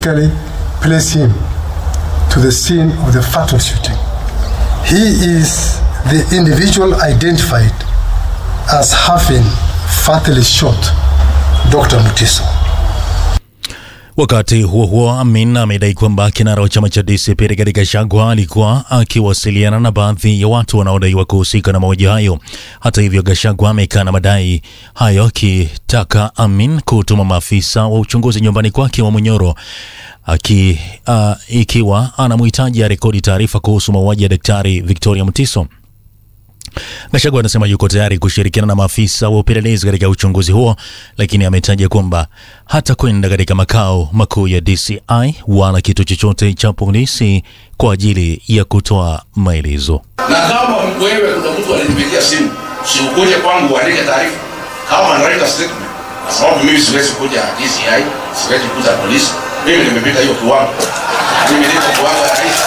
place him to the scene of the fatal shooting. He is the individual identified as having fatally shot Dr. Mutiso. Wakati huo huo, Amin amedai kwamba kinara wa chama cha DCP Rigathi Gachagua alikuwa akiwasiliana na baadhi ya watu wanaodaiwa kuhusika na mauaji hayo. Hata hivyo, Gachagua amekana madai hayo, akitaka Amin kutuma maafisa wa uchunguzi nyumbani kwake wa Munyoro aki, uh, ikiwa anamhitaji arekodi taarifa kuhusu mauaji ya Daktari Victoria Mutiso. Gachagua anasema yuko tayari kushirikiana na maafisa wa upelelezi katika uchunguzi huo, lakini ametaja kwamba hata kwenda katika makao makuu ya DCI wala kitu chochote cha polisi kwa ajili ya kutoa maelezo. Na kama wewe kuna mtu alinipigia simu, usikuje kwangu uandike taarifa kama analeta statement, kwa sababu mimi siwezi kuja DCI, siwezi kuja polisi. Mimi nimepita hiyo kiwango, mimi niko kiwango ya rais.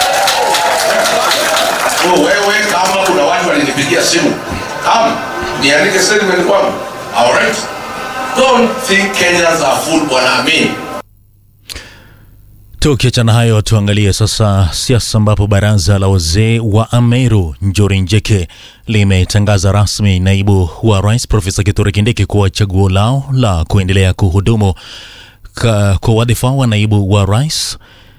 So wewe kama kuna watu walinipigia simu, kama niandike statement kwangu, alright. Don't think Kenyans are fool, bwana Amin. Tukiachana hayo, tuangalie sasa siasa, ambapo baraza la wazee wa Ameru Njuri Njeke limetangaza rasmi naibu wa rais Profesa Kithure Kindiki kuwa chaguo lao la kuendelea kuhudumu kwa wadhifa wa naibu wa rais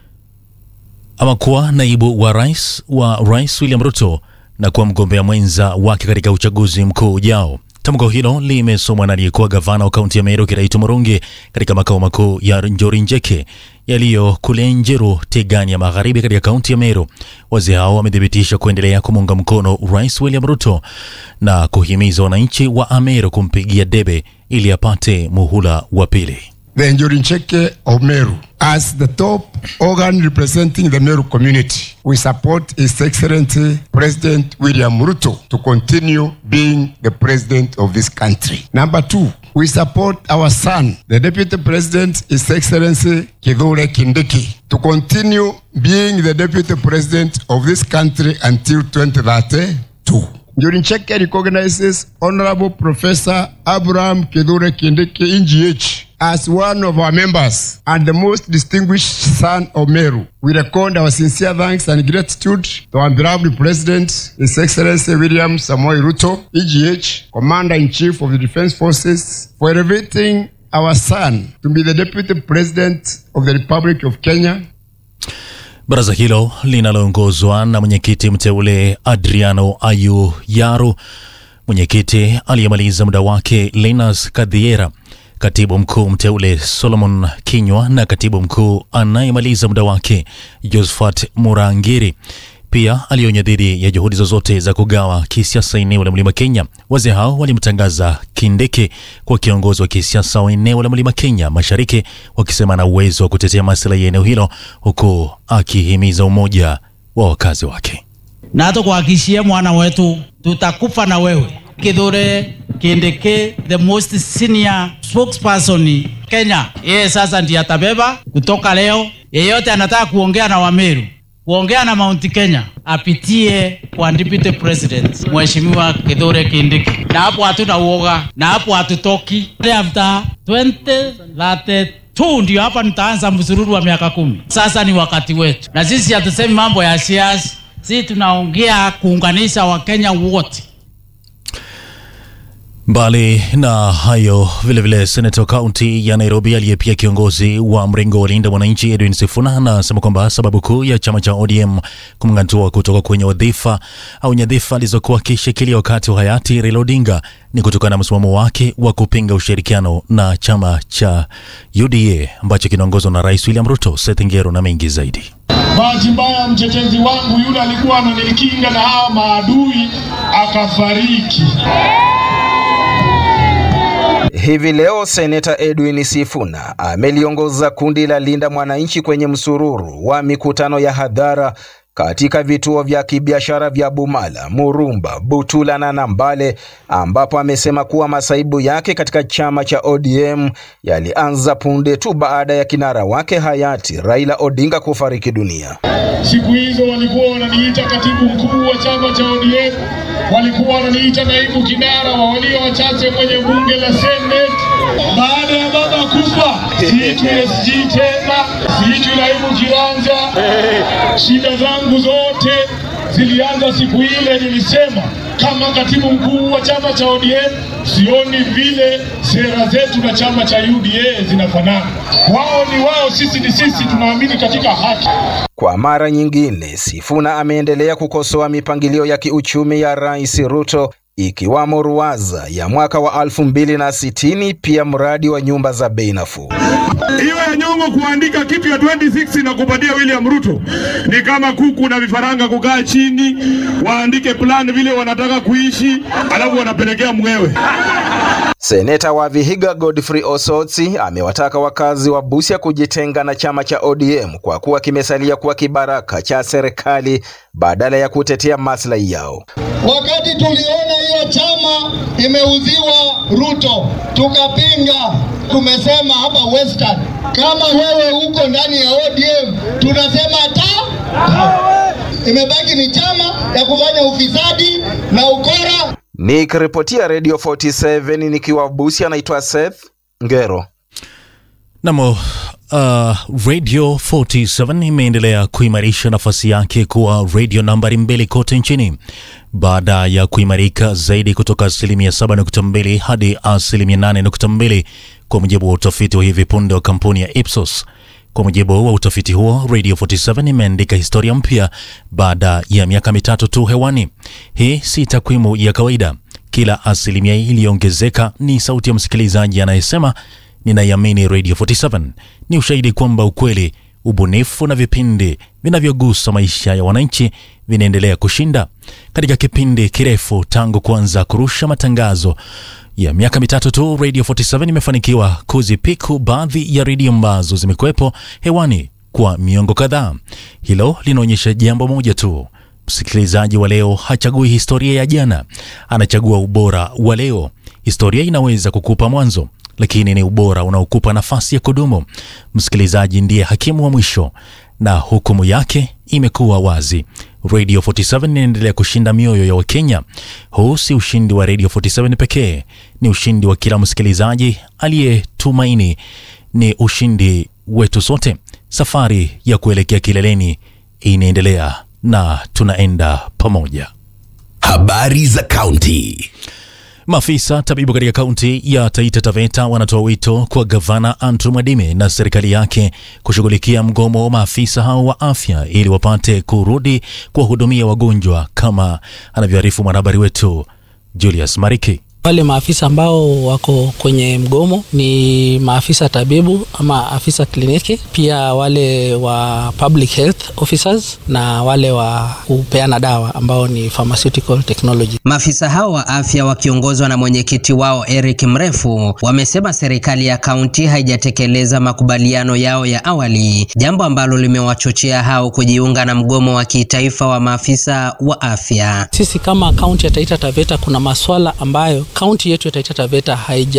ama kuwa naibu wa rais wa rais William Ruto na kuwa mgombea mwenza wake katika uchaguzi mkuu ujao. Tamko hilo limesomwa na aliyekuwa gavana wa kaunti ya Meru Kiraitu Murungi katika makao makuu ya Njori Njeke yaliyo kule Njeru Tegani ya magharibi katika kaunti ya Meru. Wazee hao wamethibitisha kuendelea kumuunga mkono rais William Ruto na kuhimiza wananchi wa Ameru kumpigia debe ili apate muhula wa pili. the Njorincheke of Meru. As the top organ representing the Meru community, we support His Excellency President William Ruto to continue being the president of this country. Number two, we support our son, the Deputy President, His Excellency Kithure Kindiki, to continue being the Deputy President of this country until 2032. Njorincheke recognizes Honorable Professor Abraham Kithure Kindiki, NGH, as one of our members and the most distinguished son of Meru. We record our sincere thanks and gratitude to our beloved President, His Excellency William Samoei Ruto, EGH, Commander-in-Chief of the Defense Forces, for elevating our son to be the Deputy President of the Republic of Kenya Baraza hilo linaloongozwa na mwenyekiti mteule Adriano Ayu Yaru, mwenyekiti aliyemaliza muda wake Linus Kadhiera, katibu mkuu mteule Solomon Kinywa na katibu mkuu anayemaliza muda wake Josephat Murangiri pia alionya dhidi ya juhudi zozote za kugawa kisiasa eneo la mlima Kenya. Wazee hao walimtangaza Kindiki kwa kiongozi wa kisiasa wa eneo la mlima Kenya Mashariki, wakisema na uwezo wa kutetea maslahi ya eneo hilo, huku akihimiza umoja wa wakazi wake. na tukuhakikishie mwana wetu tutakufa na wewe. Kithure Kindiki, the most senior spokesperson Kenya, yeye sasa ndiye atabeba kutoka leo. Yeyote anataka kuongea na Wameru, kuongea na Mount Kenya, apitie kwa deputy president Mheshimiwa Kithure Kindiki, na hapo hatuna uoga, na hapo hatutoki. After 2032 ndio hapa nitaanza msururu wa miaka kumi. Sasa ni wakati wetu, na sisi hatusemi mambo ya siasa, sisi tunaongea kuunganisha Wakenya wote. Mbali na hayo, vilevile seneta wa kaunti ya Nairobi aliye pia kiongozi wa mrengo wa Linda Mwananchi Edwin Sifuna anasema kwamba sababu kuu ya chama cha ODM kumng'atua kutoka kwenye wadhifa au nyadhifa alizokuwa akishikilia wakati wa hayati Raila Odinga ni kutokana na msimamo wake wa kupinga ushirikiano na chama cha UDA ambacho kinaongozwa na Rais William Ruto. Seth Ngero na mengi zaidi. Bahati mbaya mtetezi wangu yule alikuwa ananikinga na hawa maadui akafariki. Hivi leo Seneta Edwin Sifuna ameliongoza kundi la Linda Mwananchi kwenye msururu wa mikutano ya hadhara katika vituo vya kibiashara vya Bumala, Murumba, Butula na Nambale, ambapo amesema kuwa masaibu yake katika chama cha ODM yalianza punde tu baada ya kinara wake hayati Raila Odinga kufariki dunia. Siku hizo walikuwa wananiita katibu mkuu wa chama cha ODM, walikuwa wananiita naibu kinara wa walio wachache kwenye bunge la Senate, baada ya baba kufa, siitwi SG tena, siitwi naibu kiranja. Shida zangu zote zilianza siku ile nilisema kama katibu mkuu wa chama cha ODM, sioni vile sera zetu na chama cha UDA zinafanana. Wao ni wao, sisi ni sisi, tunaamini katika haki. Kwa mara nyingine, Sifuna ameendelea kukosoa mipangilio ya kiuchumi ya Rais Ruto ikiwamo ruwaza ya mwaka wa 2060 pia mradi wa nyumba za bei nafuu. Hiyo ya Nyong'o kuandika kitu ya 26 na kupatia William Ruto ni kama kuku na vifaranga kukaa chini waandike plan vile wanataka kuishi, alafu wanapelekea mwewe. Seneta wa Vihiga Godfrey Osotsi amewataka wakazi wa Busia kujitenga na chama cha ODM kwa kuwa kimesalia kuwa kibaraka cha serikali badala ya kutetea maslahi yao. Wakati tuliona hiyo chama imeuziwa Ruto, tukapinga. Tumesema hapa Western, kama wewe uko ndani ya ODM, tunasema ta imebaki ni chama ya kufanya ufisadi na ukora. Nikiripotia Radio 47 nikiwa Busia, naitwa Seth Ngero. Namo uh, Radio 47 imeendelea kuimarisha nafasi yake kuwa radio nambari mbili kote nchini baada ya kuimarika zaidi kutoka asilimia 7.2 hadi asilimia 8.2 kwa mujibu wa utafiti wa hivi punde wa kampuni ya Ipsos. Kwa mujibu wa utafiti huo, Radio 47 imeandika historia mpya baada ya miaka mitatu tu hewani. Hii si takwimu ya kawaida. Kila asilimia iliyoongezeka ni sauti ya msikilizaji anayesema ninaiamini Radio 47. Ni ushahidi kwamba ukweli, ubunifu na vipindi vinavyogusa maisha ya wananchi vinaendelea kushinda. Katika kipindi kirefu tangu kuanza kurusha matangazo ya miaka mitatu tu, Radio 47 imefanikiwa kuzipiku baadhi ya redio ambazo zimekuwepo hewani kwa miongo kadhaa. Hilo linaonyesha jambo moja tu: msikilizaji wa leo hachagui historia ya jana, anachagua ubora wa leo. Historia inaweza kukupa mwanzo, lakini ni ubora unaokupa nafasi ya kudumu. Msikilizaji ndiye hakimu wa mwisho na hukumu yake imekuwa wazi. Radio 47 inaendelea kushinda mioyo ya Wakenya. Huu si ushindi wa Radio 47 pekee, ni ushindi wa kila msikilizaji aliyetumaini, ni ushindi wetu sote. Safari ya kuelekea kileleni inaendelea na tunaenda pamoja. Habari za kaunti. Maafisa tabibu katika kaunti ya Taita Taveta wanatoa wito kwa gavana Andrew Mwadime na serikali yake kushughulikia mgomo wa maafisa hao wa afya ili wapate kurudi kuwahudumia wagonjwa kama anavyoarifu mwanahabari wetu Julius Mariki. Wale maafisa ambao wako kwenye mgomo ni maafisa tabibu ama afisa kliniki, pia wale wa public health officers na wale wa kupeana dawa ambao ni pharmaceutical technology. Maafisa hao wa afya wakiongozwa na mwenyekiti wao Eric Mrefu wamesema serikali ya kaunti haijatekeleza makubaliano yao ya awali, jambo ambalo limewachochea hao kujiunga na mgomo wa kitaifa wa maafisa wa afya. Sisi kama kaunti ya Taita Taveta kuna maswala ambayo kaunti yetu ya Taita Taveta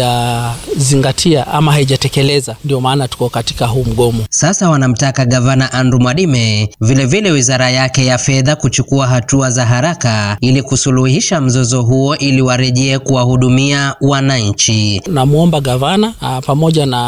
haijazingatia ama haijatekeleza, ndio maana tuko katika huu mgomo. Sasa wanamtaka gavana Andrew Mwadime, vilevile wizara yake ya fedha kuchukua hatua za haraka ili kusuluhisha mzozo huo ili warejee kuwahudumia wananchi. Namwomba gavana a, pamoja na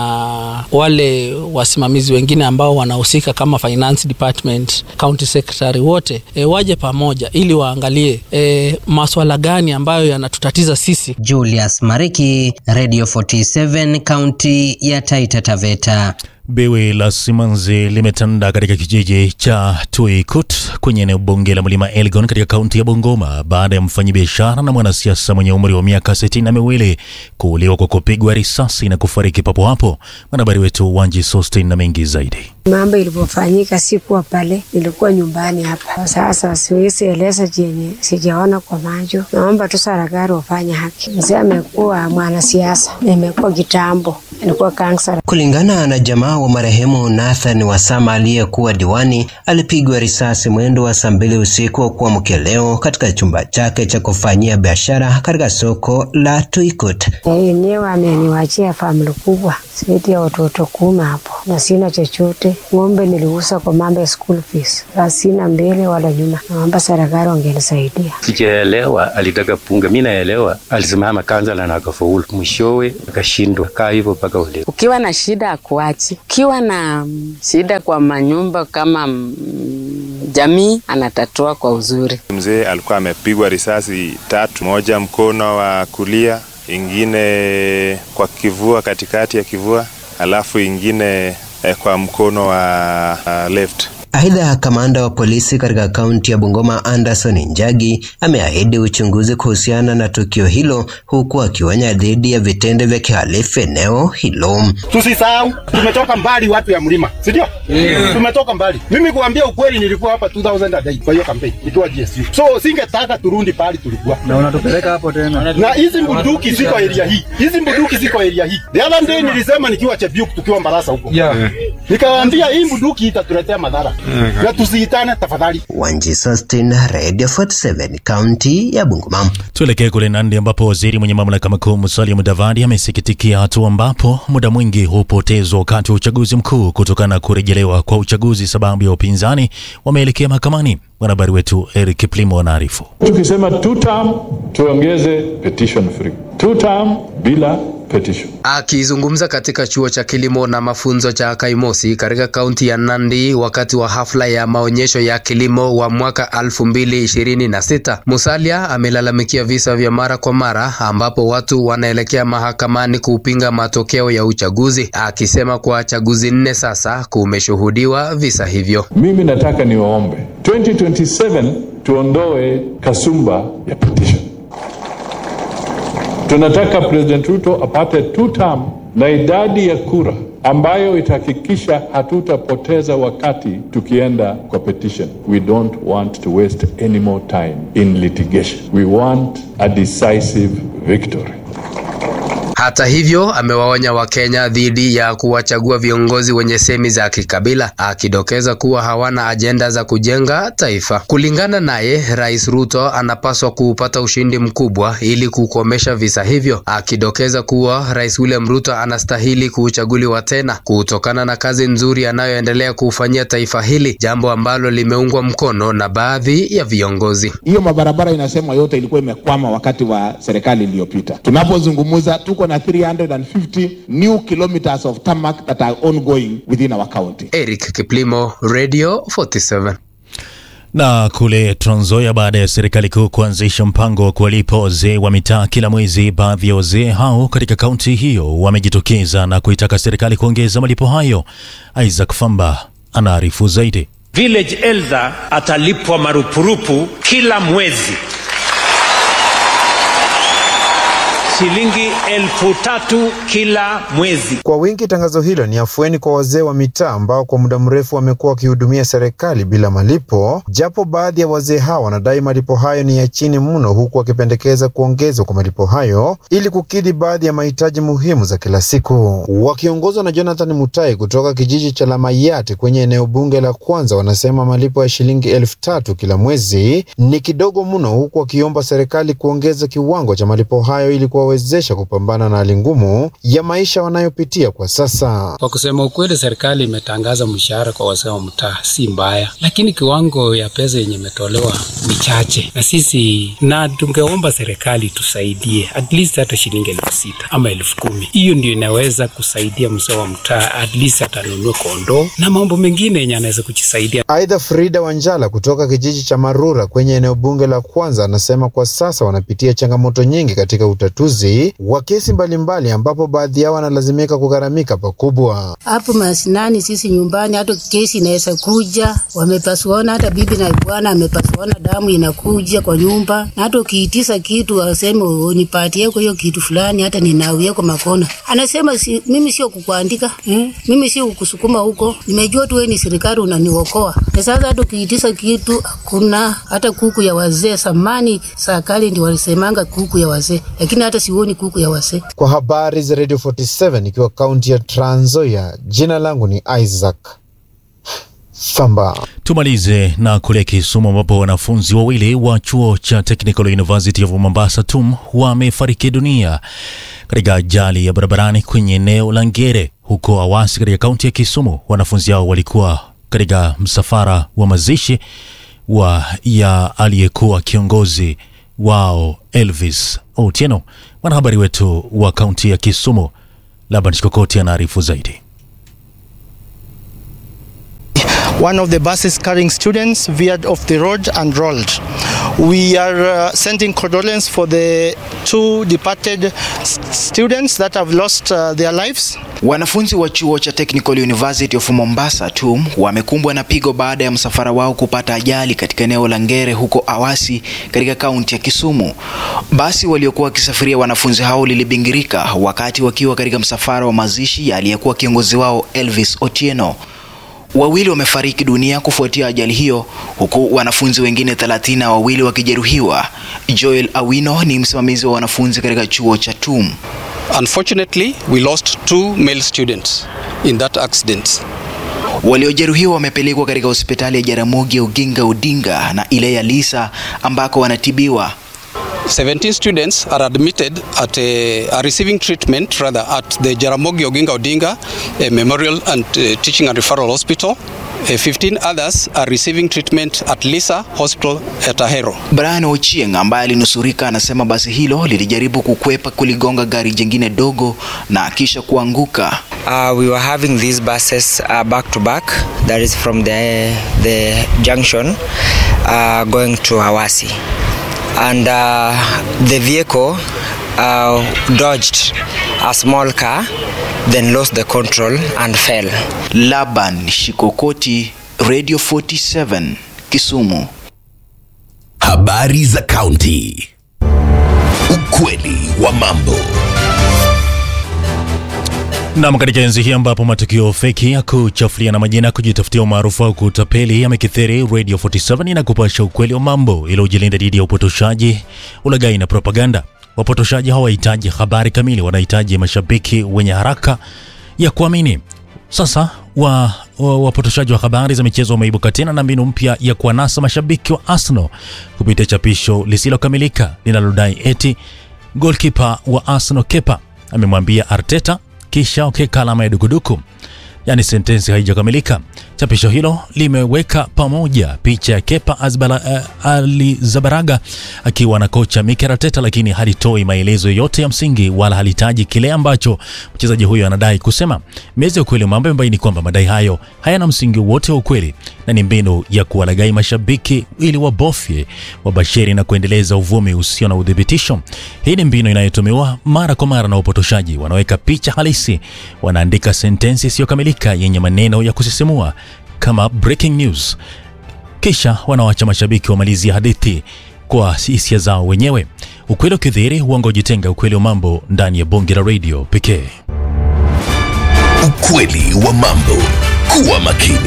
wale wasimamizi wengine ambao wanahusika kama finance department, county secretary wote e, waje pamoja ili waangalie e, maswala gani ambayo yanatutatiza sisi. Julius Mariki, Radio 47, kaunti ya Taita Taveta. Biwi la simanzi limetanda katika kijiji cha Tuikut kwenye eneo bunge la mlima Elgon katika kaunti ya Bungoma baada ya mfanyabiashara na mwanasiasa mwenye umri wa miaka sitini na miwili kuuliwa kwa kupigwa risasi na kufariki papo hapo. Mwanahabari wetu Wanji Sostin na mengi zaidi. Mambo ilivyofanyika sikuwa pale, nilikuwa nyumbani hapa. Sasa siwezi eleza chenye sijaona kwa macho. Naomba tu serikali wafanye haki. Mzee amekuwa mwanasiasa, imekuwa kitambo, alikuwa kansala. Kulingana na jamaa wa marehemu Nathan Wasama aliyekuwa diwani, alipigwa risasi mwendo wa saa mbili usiku wa kuamkia leo katika chumba chake cha kufanyia biashara katika soko la Tuikut. Yenyewe ameniwachia famili kubwa zaidi ya watoto kumi hapo, na sina chochote ng'ombe. Ng'ombe niliuza kwa mambo ya school fees, sina mbele wala nyuma. Naomba serikali wangenisaidia. Sijaelewa alitaka punga, mi naelewa alisimama kansala na akafaulu, mwishowe akashindwa. Kaa hivyo mpaka uleo. Ukiwa na shida akuachi, ukiwa na mm, shida kwa manyumba kama mm, jamii anatatua kwa uzuri. Mzee alikuwa amepigwa risasi tatu, moja mkono wa kulia, ingine kwa kivua, katikati ya kivua, alafu ingine eh, kwa mkono wa uh, left. Aidha, kamanda wa polisi katika kaunti ya Bungoma Anderson Njagi ameahidi uchunguzi kuhusiana na tukio hilo huku akionya dhidi ya vitendo vya kihalifu eneo hilo. Tusisahau tumetoka mbali, watu ya mlima, si ndio? Yeah. Tumetoka mbali. Mimi kuambia ukweli, nilikuwa hapa 2008 kwa hiyo kampeni nikiwa GSU, so singetaka turundi pale tulikuwa na unatupeleka hapo tena. na hizi bunduki ziko area hii, hizi bunduki ziko area hii. The other day nilisema nikiwa Chebiuk tukiwa Mbarasa huko Yeah. nikawaambia hii bunduki itatuletea madhara na tusiitane tafadhali. Wanji Sustin, Radio 47, kaunti ya Bungoma. Tuelekee kule Nandi ambapo waziri mwenye mamlaka makuu Musalia Mudavadi amesikitikia hatua ambapo muda mwingi hupotezwa wakati wa uchaguzi mkuu kutokana na kurejelewa kwa uchaguzi sababu ya upinzani wameelekea mahakamani. Mwanahabari wetu Eric Kiplimo anaarifu. Tukisema two term tuongeze petition free, two term bila petition. Akizungumza katika chuo cha kilimo na mafunzo cha Kaimosi katika kaunti ya Nandi wakati wa hafla ya maonyesho ya kilimo wa mwaka 2026, Musalia amelalamikia visa vya mara kwa mara ambapo watu wanaelekea mahakamani kupinga matokeo ya uchaguzi, akisema kwa chaguzi nne sasa kumeshuhudiwa visa hivyo. Mimi nataka niwaombe 2027 tuondoe kasumba ya petition. Tunataka President Ruto apate two term na idadi ya kura ambayo itahakikisha hatutapoteza wakati tukienda kwa petition. We don't want to waste any more time in litigation. We want a decisive victory. Hata hivyo amewaonya Wakenya dhidi ya kuwachagua viongozi wenye semi za kikabila, akidokeza kuwa hawana ajenda za kujenga taifa. Kulingana naye, Rais Ruto anapaswa kuupata ushindi mkubwa ili kukomesha visa hivyo, akidokeza kuwa Rais William Ruto anastahili kuchaguliwa tena kutokana na kazi nzuri anayoendelea kuufanyia taifa hili, jambo ambalo limeungwa mkono na baadhi ya viongozi. Hiyo mabarabara inasema yote ilikuwa imekwama wakati wa serikali iliyopita. Tunapozungumza tuko na 350 new kilometers of tarmac that are ongoing within our county. Eric Kiplimo, Radio 47. Na kule Trans Nzoia, baada ya serikali kuu kuanzisha mpango wa kuwalipa wazee wa mitaa kila mwezi, baadhi ya wazee hao katika kaunti hiyo wamejitokeza na kuitaka serikali kuongeza malipo hayo. Isaac Famba anaarifu zaidi. Village elder atalipwa marupurupu kila mwezi shilingi elfu tatu kila mwezi. Kwa wingi, tangazo hilo ni afueni kwa wazee wa mitaa ambao kwa muda mrefu wamekuwa wakihudumia serikali bila malipo, japo baadhi ya wazee hao wanadai malipo hayo ni ya chini mno, huku wakipendekeza kuongezwa kwa malipo hayo ili kukidhi baadhi ya mahitaji muhimu za kila siku. Wakiongozwa na Jonathan Mutai kutoka kijiji cha Lamayate kwenye eneo bunge la Kwanza, wanasema malipo ya shilingi elfu tatu kila mwezi ni kidogo mno, huku wakiomba serikali kuongeza kiwango cha malipo hayo ili kuwawezesha kupambana na hali ngumu ya maisha wanayopitia kwa sasa. Kwa kusema ukweli, serikali imetangaza mshahara kwa wazee wa mtaa si mbaya, lakini kiwango ya pesa yenye imetolewa ni chache, na sisi na tungeomba serikali tusaidie at least hata shilingi elfu sita ama elfu kumi Hiyo ndio inaweza kusaidia mzee wa mtaa, at least atanunua kondoo na mambo mengine yenye anaweza kujisaidia. Aidha, Frida Wanjala kutoka kijiji cha Marura kwenye eneo bunge la Kwanza anasema kwa sasa wanapitia changamoto nyingi katika utatuzi wa kesi mbalimbali, ambapo baadhi yao wanalazimika kugharamika pakubwa. hapo mashinani, sisi nyumbani, hata kesi inaweza kuja, wamepasuana, hata bibi na bwana amepasuana, damu inakuja kwa nyumba, na hata ukiitisa kitu waseme unipatie kwa hiyo kitu fulani, hata ninawia kwa makona, anasema si, mimi sio kukuandika hmm? mimi sio kukusukuma huko, nimejua tu wewe ni serikali unaniokoa. Na sasa hata ukiitisa kitu hakuna, hata kuku ya wazee samani, serikali ndio walisemanga kuku ya wazee, lakini hata sioni kuku ya wazee. Kwa habari za Radio 47 ikiwa kaunti ya Trans Nzoia, jina langu ni Isaac Famba. Tumalize na kule Kisumu ambapo wanafunzi wawili wa chuo cha Technical University of Mombasa TUM wamefariki dunia katika ajali ya barabarani kwenye eneo la Ngere huko Awasi katika kaunti ya Kisumu. Wanafunzi hao walikuwa katika msafara wa mazishi wa ya aliyekuwa kiongozi wao Elvis Otieno. Mwanahabari wetu wa kaunti ya Kisumu Laban Shikokoti anaarifu zaidi. One of the buses carrying students veered off the road and rolled. We are uh, sending condolence for the two departed s- students that have lost uh, their lives. Wanafunzi wa chuo cha Technical University of Mombasa TUM wamekumbwa na pigo baada ya msafara wao kupata ajali katika eneo la Ngere huko Awasi katika kaunti ya Kisumu. Basi waliokuwa wakisafiria wanafunzi hao lilibingirika wakati wakiwa katika msafara wa mazishi ya aliyekuwa kiongozi wao Elvis Otieno. Wawili wamefariki dunia kufuatia ajali hiyo huku wanafunzi wengine thelathini na wawili wakijeruhiwa. Joel Awino ni msimamizi wa wanafunzi katika chuo cha TUM. Unfortunately, we lost two male students in that accident. Waliojeruhiwa wamepelekwa katika hospitali ya Jaramogi Oginga Odinga na ile ya Lisa ambako wanatibiwa. 17 students are admitted at a, are receiving treatment rather at the Jaramogi Oginga Odinga a Memorial and uh, Teaching and Referral Hospital. Uh, 15 others are receiving treatment at Lisa Hospital at Ahero. Brian Ochieng ambaye alinusurika anasema basi hilo lilijaribu kukwepa kuligonga gari jingine dogo na kisha kuanguka. Uh, we were having these buses uh, back to back, that is from the, the junction uh, going to Hawasi. And uh, the vehicle uh, dodged a small car, then lost the control and fell. Laban Shikokoti, Radio 47, Kisumu. Habari za kaunti. Ukweli wa mambo. Nam, katika enzi hii ambapo matukio feki ya kuchafuliana majina, kujitafutia umaarufu au kutapeli yamekithiri, Radio 47 inakupasha ukweli wa mambo ili ujilinda dhidi ya upotoshaji, ulaghai na propaganda. Wapotoshaji hawahitaji habari kamili, wanahitaji mashabiki wenye haraka ya kuamini. Sasa wa, wa, wapotoshaji wa habari za michezo wameibuka tena na mbinu mpya ya kuwanasa mashabiki wa Arsenal kupitia chapisho lisilokamilika linalodai eti golkipa wa Arsenal Kepa amemwambia Arteta kisha ukeka alama ya dukuduku, yaani sentensi haijakamilika. Chapisho hilo limeweka pamoja picha ya Kepa Azbala, uh, Alizabaraga akiwa na kocha Mikel Arteta, lakini halitoi maelezo yote ya msingi wala halitaji kile ambacho mchezaji huyo anadai kusema. Meza ya ukweli wa mambo imebaini kwamba madai hayo hayana msingi wote wa ukweli na ni mbinu ya kuwalaghai mashabiki ili wabofye, wabashiri na kuendeleza uvumi usio na udhibitisho. Hii ni mbinu inayotumiwa mara kwa mara na wapotoshaji. Wanaweka picha halisi, wanaandika sentensi isiyokamilika yenye maneno ya kusisimua kama breaking news, kisha wanawacha mashabiki wamalizie hadithi kwa hisia zao wenyewe. Ukweli ukidhihiri, uongo ujitenga. Ukweli wa mambo ndani ya bonge la radio pekee. Ukweli wa mambo. Kuwa makini.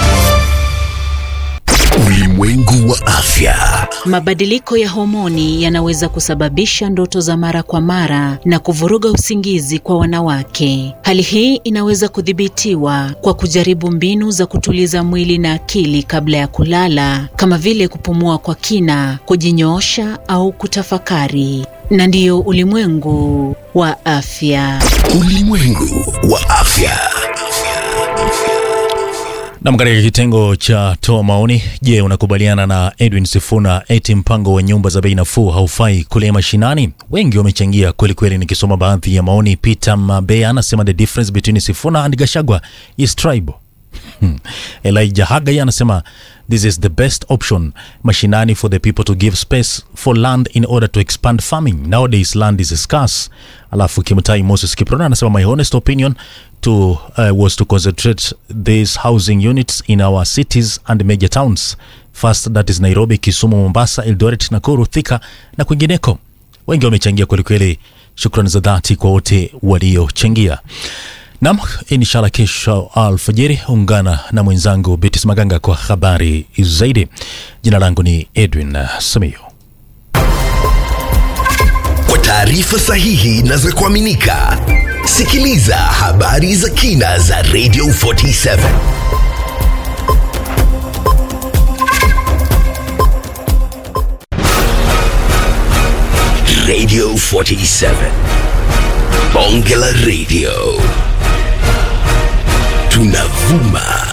Ulimwengu wa afya. Mabadiliko ya homoni yanaweza kusababisha ndoto za mara kwa mara na kuvuruga usingizi kwa wanawake. Hali hii inaweza kudhibitiwa kwa kujaribu mbinu za kutuliza mwili na akili kabla ya kulala, kama vile kupumua kwa kina, kujinyoosha au kutafakari. Na ndiyo ulimwengu wa afya. Ulimwengu wa afya. Nam, katika kitengo cha toa maoni, je, unakubaliana na Edwin Sifuna eti mpango wa nyumba za bei nafuu haufai kule mashinani? Wengi wamechangia kweli kweli. Nikisoma baadhi ya maoni, Peter Mabea anasema the difference between Sifuna and Gashagwa is tribal. Hmm. Elijah Hagai anasema this is the best option mashinani for the people to give space for land in order to expand farming nowadays land is scarce. Alafu Kimtai Moses Kiprona anasema my honest opinion to uh, was to concentrate these housing units in our cities and major towns first that is Nairobi, Kisumu, Mombasa, Eldoret, Nakuru, Thika na kwingineko. Wengi wamechangia kwelikweli. Shukrani za dhati kwa wote waliochangia. Nam, inshallah kesho alfajiri ungana na mwenzangu Betis Maganga kwa habari zaidi. Jina langu ni Edwin Samio. Kwa taarifa sahihi na za kuaminika, sikiliza habari za kina za Radio 47. Radio 47. Bonge la Radio. tunavuma